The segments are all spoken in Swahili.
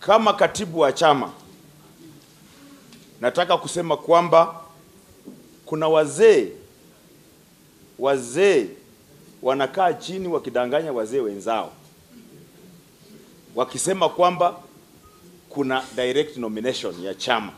Kama katibu wa chama, nataka kusema kwamba kuna wazee wazee wanakaa chini wakidanganya wazee wenzao wakisema kwamba kuna direct nomination ya chama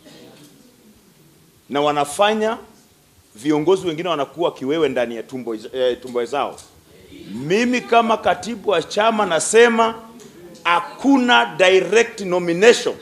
na wanafanya viongozi wengine wanakuwa kiwewe ndani ya tumbo, eh, tumbo zao. Mimi kama katibu wa chama nasema hakuna direct nomination,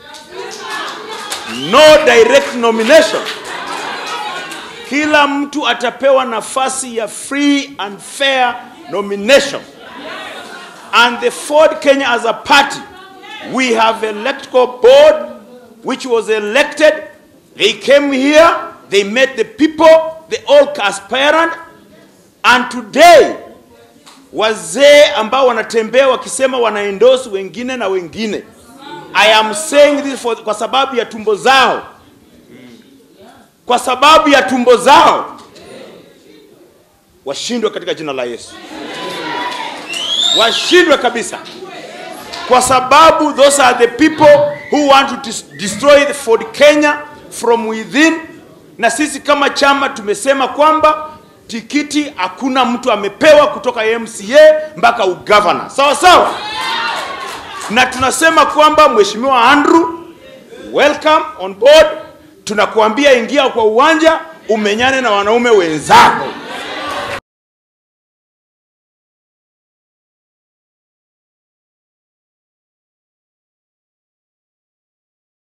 no direct nomination. Kila mtu atapewa nafasi ya free and fair nomination. And the Ford Kenya as a party, we have electoral board which was elected. They came here, they met the people, they all aspirant. And today, wazee ambao wanatembea wakisema wanaendorse wengine na wengine. I am saying this for, kwa sababu ya tumbo zao, kwa sababu ya tumbo zao, washindwe katika jina la Yesu, washindwe kabisa, kwa sababu those are the people who want to dis- destroy the Ford Kenya from within. Na sisi kama chama tumesema kwamba tikiti hakuna mtu amepewa kutoka MCA mpaka ugavana, sawa sawa, na tunasema kwamba Mheshimiwa Andrew, welcome on board. Tunakuambia ingia kwa uwanja umenyane na wanaume wenzako.